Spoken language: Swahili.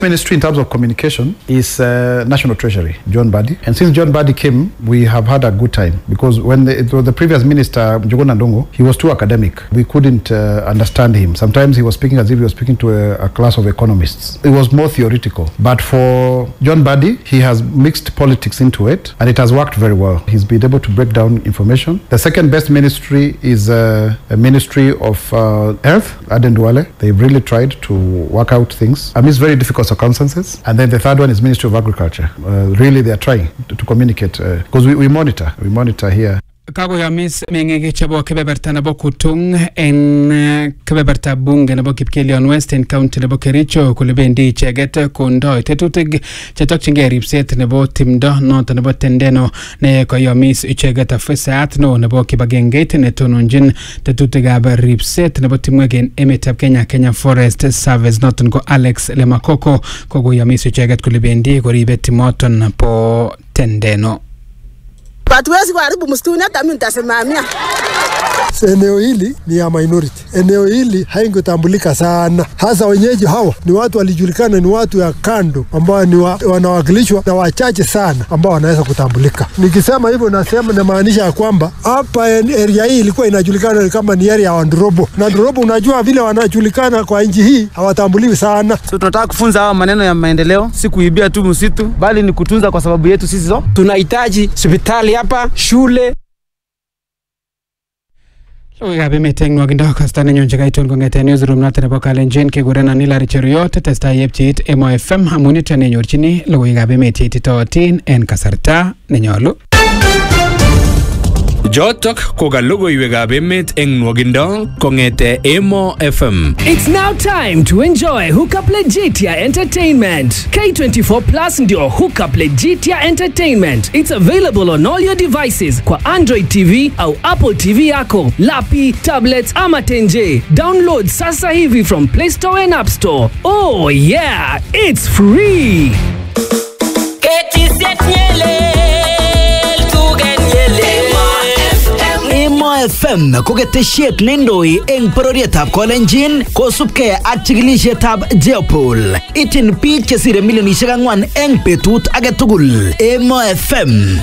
Ministry in terms of communication is uh, National Treasury, John Badi. And since John Badi came, we have had a good time because when the, it was the previous minister, Njuguna Ndongo, he was too academic. We couldn't uh, understand him. Sometimes he was speaking as if he was speaking to a, a class of economists. It was more theoretical. But for John Badi, he has mixed politics into it and it has worked very well. He's been able to break down information. The second best ministry is uh, a ministry of uh, health, Aden Duale. They've really tried to work out things amidst very difficult circumstances. And then the third one is Ministry of Agriculture. Uh, really, they are trying to, to communicate because we, we monitor, we monitor here. kakoyomis meng'ik chebo kebeberta nebo kutung en eh, kebeberta bunge nebo kipkelion west en county nebo kericho kole bendi icheget kondoi tetutik chetokchingei ripset nebo timdo noto nebo tendeno ne koyomis icheget afisayat neo nebo kibagengeit netononjin tetutikab ripset nebo timwek en emetab kenya kenya forest service noton ko alex lemakoko kokoyomis icheget kole bendi koribe timoton po tendeno hatuwezi kuharibu msituni, hata mimi nitasimamia. Eneo hili ni ya minority. Eneo hili haingetambulika sana, hasa wenyeji hawa ni watu walijulikana, ni watu ya kando ambao ni wa, wanawakilishwa na wachache sana ambao wanaweza kutambulika. Nikisema hivyo, nasema namaanisha ya kwamba hapa area hii ilikuwa inajulikana kama ni area ya Wandorobo, na Ndorobo unajua vile wanajulikana kwa nchi hii hawatambuliwi sana. So tunataka kufunza hawa maneno ya maendeleo, si kuibia tu msitu, bali ni kutunza kwa sababu yetu sisi zo. Tunahitaji hospitali hapa, shule Logoiwekab emet eng nwokindo kosta nenyun chekaitun kong'eten newsroom noton nebo Kalenjin kekurenon Hilary Cheruiyot testai yepcheit Emo FM amun yuton nenyorchini logoiwekab emet cheititootin en kasarta nenyolu. Jotok ko ka logoiwekab emet eng nwokindo kong'ete Emo FM. It's now time to enjoy Hookup Legitia Entertainment. K24 Plus ndio Hookup Legitia Entertainment. It's available on all your devices kwa Android TV au Apple TV yako, lapi, tablets ama tenje. Download sasa hivi from Play Store and App Store. Oh yeah, it's free. Emo FM ko ketesiet neindoi eng bororietab Kolenjin kosubkei ak chikilisietab Jeopol. Ityin biik chesire milionisiek ang'wan eng betut age tugul. Emo FM